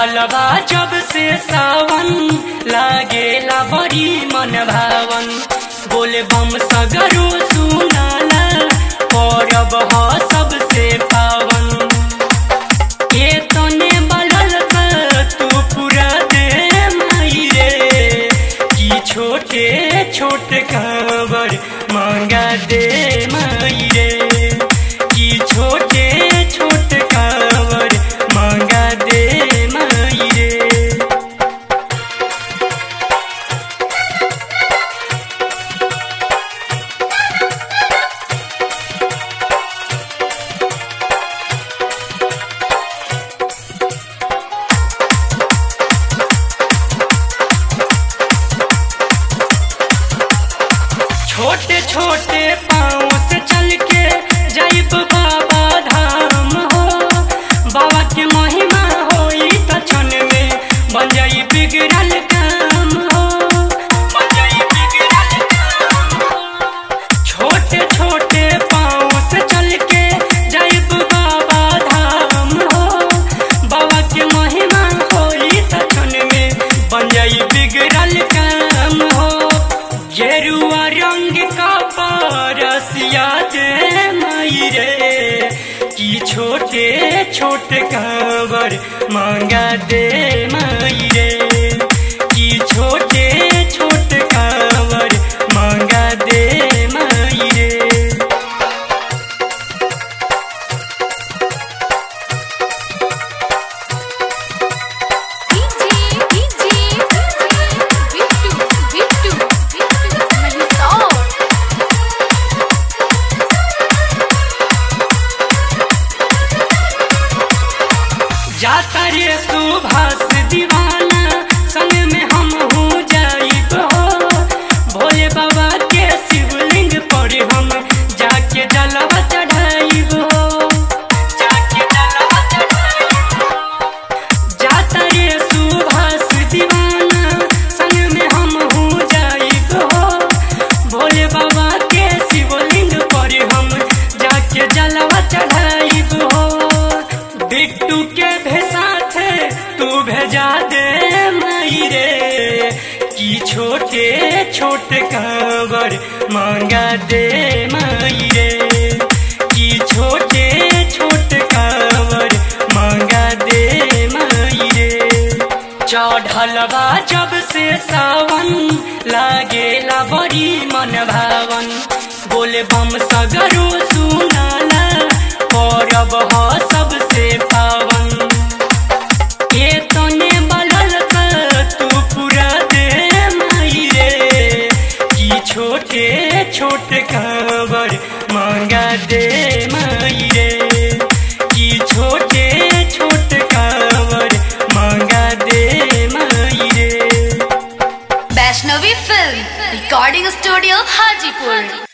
चढ़लबा जब से सावन लागेला बड़ी मन भावन बोले बम सगरो सुनाला परब ह सबसे पावन ए तने बलल तू पूरा दे माई रे की छोटे छोटे कांवर मांगा दे माई रे की छोटे छोटे कांवर मांगा दे माई रे छोटे छोटे पाँव से चल के जाइब बाबा धाम हो बाबा के महिमा होई त क्षण में बन जाई बिगड़ल काम हो बन जाई बिगड़ल काम हो छोटे छोटे पाँव से चल के जाइब बाबा धाम हो बाबा के महिमा होई त क्षण में बन जाई बिगड़ल काम हो गेरुआ रंग का पारसिया दे माई रे की छोटे छोटे कांवर मांगा दे माई रे की छोटे छोटे कांवर मांगा दे माई रे डीजे डीजे बिट्टू बिट्टू बिट्टू महिसौर जाता रे सुभाष दीवाना संग में हम हूँ जाइब हो भोले बाबा के शिवलिंग पर हम जाके जलवा चढ़ाइब हो जाके जलवा चढ़ाइब हो जाता रे सुभाष दीवाना संग में हम हूँ जाइब हो भोले बाबा के शिवलिंग पर हम जाके जलवा चढ़ाइब हो बिट्टू के भेसाथे तू भेजा दे माई रे की छोटे छोटे कांवर मांगा दे माई रे की छोटे छोटे कांवर मांगा दे माई रे चढ़लबा जब से सावन लागेला बड़ी मन भावन बोले बम सगरो सुनाला परब ह सबसे पावन ए तने बलल तू पूरा दे माई रे की छोटे छोटे कांवर मांगा दे माई रे की छोटे छोटे कांवर मांगा दे माई रे Vaishnavi film recording studio Hajipur